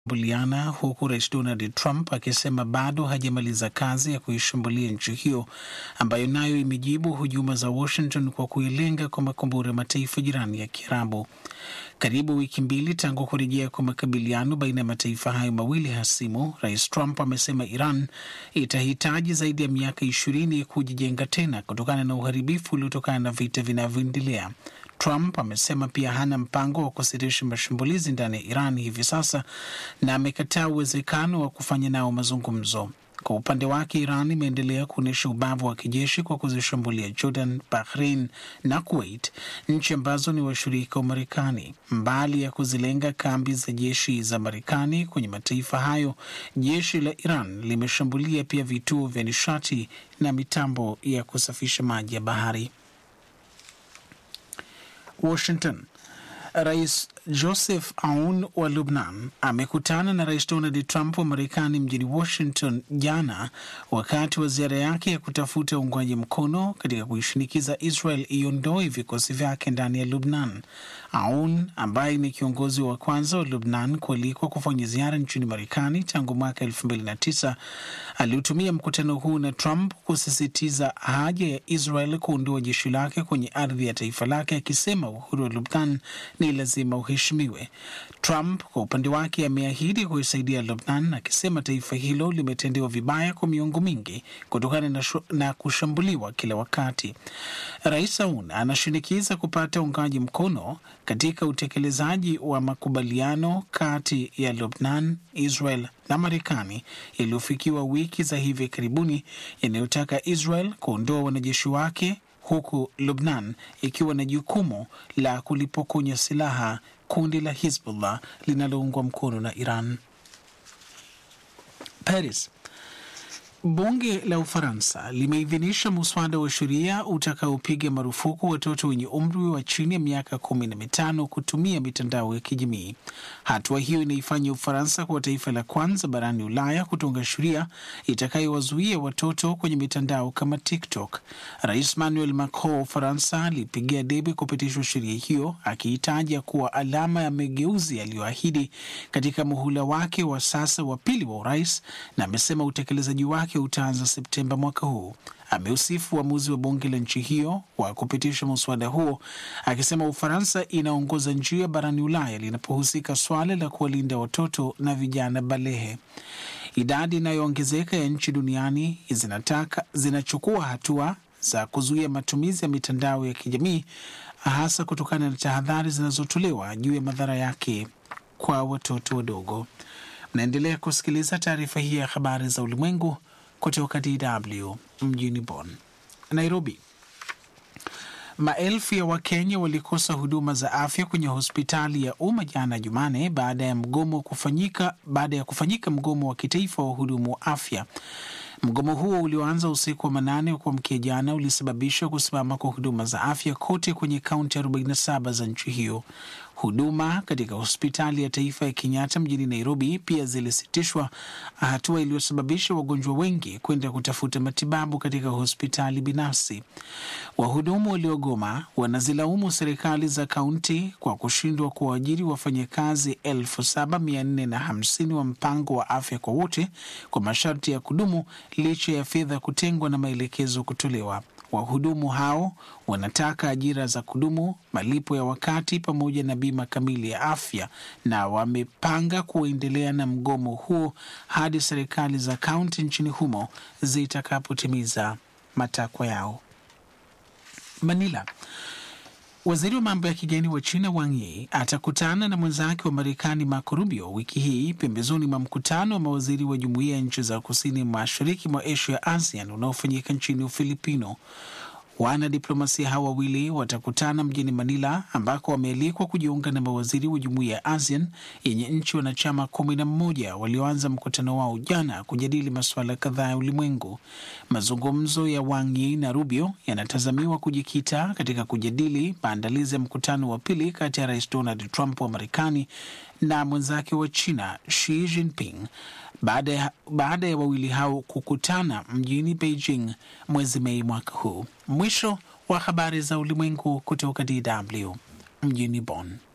buliana huku rais Donald Trump akisema bado hajamaliza kazi ya kuishambulia nchi hiyo ambayo nayo imejibu hujuma za Washington kwa kuilenga kwa makombora ya mataifa jirani ya Kiarabu. Karibu wiki mbili tangu kurejea kwa makabiliano baina ya mataifa hayo mawili hasimu, rais Trump amesema Iran itahitaji zaidi ya miaka ishirini kujijenga tena kutokana na uharibifu uliotokana na vita vinavyoendelea. Trump amesema pia hana mpango wa kusitisha mashambulizi ndani ya Iran hivi sasa na amekataa uwezekano wa kufanya nao mazungumzo. Kwa upande wake, Iran imeendelea kuonyesha ubavu wa kijeshi kwa kuzishambulia Jordan, Bahrain na Kuwait, nchi ambazo ni washirika wa Marekani. Mbali ya kuzilenga kambi za jeshi za Marekani kwenye mataifa hayo, jeshi la Iran limeshambulia pia vituo vya nishati na mitambo ya kusafisha maji ya bahari. Washington. Rais Joseph Aoun wa Lubnan amekutana na Rais Donald Trump wa Marekani mjini Washington jana wakati wa ziara yake ya kutafuta uungwaji mkono katika kuishinikiza Israel iondoe vikosi vyake ndani ya Lubnan. Aoun ambaye ni kiongozi wa kwanza wa Lubnan kualikwa kufanya ziara nchini Marekani tangu mwaka elfu mbili na tisa aliutumia mkutano huu na Trump kusisitiza haja ya Israel kuondoa jeshi lake kwenye ardhi ya taifa lake, akisema uhuru wa Lubnan ni lazima uheshimiwe. Trump kwa upande wake ameahidi kuisaidia Lubnan, akisema taifa hilo limetendewa vibaya kwa miongo mingi kutokana na, na kushambuliwa kila wakati. Rais Aoun anashinikiza kupata uungaji mkono katika utekelezaji wa makubaliano kati ya Lubnan, Israel na Marekani yaliyofikiwa wiki za hivi karibuni yanayotaka Israel kuondoa wanajeshi wake huku Lubnan ikiwa na jukumu la kulipokonya silaha kundi la Hizbullah linaloungwa mkono na Iran. Paris. Bunge la Ufaransa limeidhinisha muswada wa sheria utakaopiga marufuku watoto wenye umri wa chini ya miaka kumi na mitano kutumia mitandao ya kijamii. Hatua hiyo inaifanya Ufaransa kuwa taifa la kwanza barani Ulaya kutunga sheria itakayowazuia watoto kwenye mitandao kama TikTok. Rais Emmanuel Macron wa Ufaransa alipigia debe kupitishwa sheria hiyo, akiitaja kuwa alama ya mageuzi aliyoahidi katika muhula wake wa sasa wa pili wa urais, na amesema utekelezaji wake utaanza Septemba mwaka huu. Ameusifu uamuzi wa bunge la nchi hiyo wa kupitisha muswada huo, akisema Ufaransa inaongoza njia barani Ulaya linapohusika swala la kuwalinda watoto na vijana balehe. Idadi inayoongezeka ya nchi duniani zinataka zinachukua hatua za kuzuia matumizi ya mitandao ya kijamii, hasa kutokana na tahadhari zinazotolewa juu ya madhara yake kwa watoto wadogo. Mnaendelea kusikiliza taarifa hii ya habari za ulimwengu kutoka DW mjini Bonn. Nairobi, maelfu ya Wakenya walikosa huduma za afya kwenye hospitali ya umma jana Jumane baada ya mgomo kufanyika baada ya kufanyika mgomo wa kitaifa wa wahudumu wa afya. Mgomo huo ulioanza usiku wa manane wa kuamkia jana ulisababisha kusimama kwa huduma za afya kote kwenye kaunti 47 za nchi hiyo. Huduma katika hospitali ya taifa ya Kenyatta mjini Nairobi pia zilisitishwa, hatua iliyosababisha wagonjwa wengi kwenda kutafuta matibabu katika hospitali binafsi. Wahudumu waliogoma wanazilaumu serikali za kaunti kwa kushindwa kuwaajiri wafanyakazi elfu saba mia nne na hamsini wa mpango wa afya kwa wote kwa masharti ya kudumu licha ya fedha kutengwa na maelekezo kutolewa. Wahudumu hao wanataka ajira za kudumu, malipo ya wakati, pamoja na bima kamili ya afya, na wamepanga kuendelea na mgomo huo hadi serikali za kaunti nchini humo zitakapotimiza matakwa yao. Manila. Waziri wa mambo ya kigeni wa China Wang Yi atakutana na mwenzake wa Marekani Marco Rubio wiki hii pembezoni mwa mkutano wa mawaziri wa jumuiya ya nchi za kusini mashariki mwa Asia ASEAN unaofanyika nchini Ufilipino. Wanadiplomasia hao wawili watakutana mjini Manila ambako wamealikwa kujiunga na mawaziri wa jumuiya ya ASEAN yenye nchi wanachama kumi na mmoja walioanza mkutano wao jana kujadili masuala kadhaa ya ulimwengu. Mazungumzo ya Wang Yi na Rubio yanatazamiwa kujikita katika kujadili maandalizi ya mkutano wa pili kati ya Rais Donald Trump wa Marekani na mwenzake wa China Xi Jinping baada ya, baada ya wawili hao kukutana mjini Beijing mwezi Mei mwaka huu. Mwisho wa habari za ulimwengu kutoka DW mjini Bonn.